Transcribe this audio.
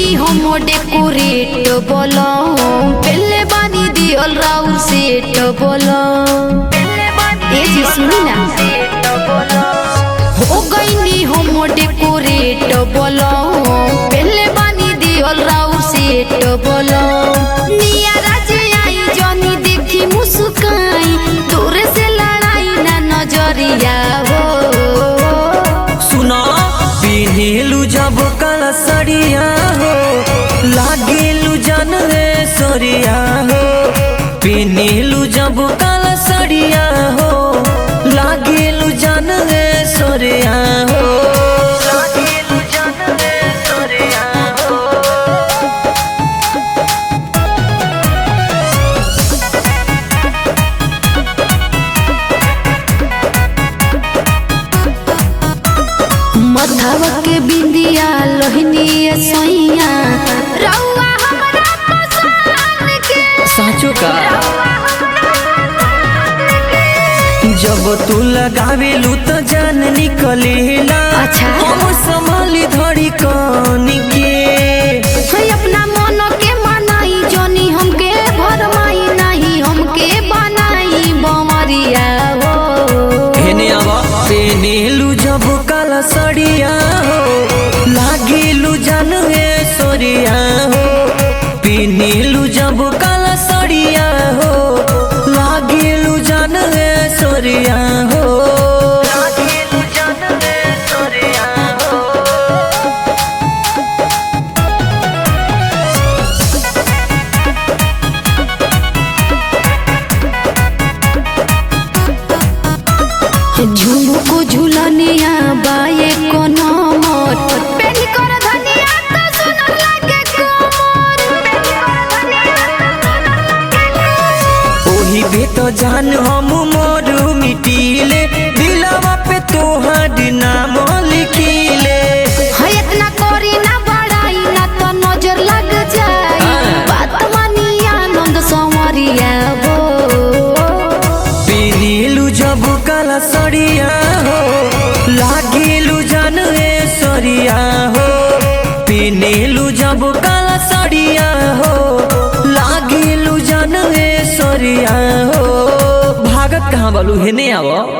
गईनी हम डेकोरेट बोलो पहले बानी दियल राउर सेट बोलो ए जी सुनी ना हो गईनी हम डेकोरेट बोलो पहले बानी दियल राउर सेट बोलो निया राजे आई जनी देखी मुस्काई दूर से लड़ाई ना नजरिया हो सुना पिन्हेलु जब काला सड़िया हो लागेलु जन रे सरिया हो पिन्हेलु जब काला सड़िया हो लागेलु जन रे सरिया हो लागेलु जन रे सरिया हो मथवा के बिंदिया लोहनी सैया रउआ हमरा पसंद के साँचो का जब तू लगावेलू तो जान निकलेला अच्छा। हम संभाली धड़ी कानी के है अपना मन के मनाई जनी हमके भरमाई नहीं हमके बनाई बमरिया हो हेने आवा पेनेलू जब काला सड़िया हो लागेलू जान हे सोरिया हो पेनेलू जब काला सड़िया हो लागेलू जान हे सोरिया हो लागेलू जान हे सोरिया हो झुमुको झुलनिया बाए को नमर पेनी कर धनिया तो सुनर लागे कमर पेनी कर धनिया तो सुनर लागे ओही बे तो जान हम मोरू मिटीले दिलवा पे तोहर नाम लिखीले है इतना करी ना बड़ाई ना तो नजर लग जाए हाँ। बात मानी आनंद संवरिया हो पिनीलू जब काला सड़िया हो लागेलू जान रे सरिया हो पिनीलू जब काला सड़िया हो लागेलू जान रे सरिया हो भागत कहाँ बालू हेने आवा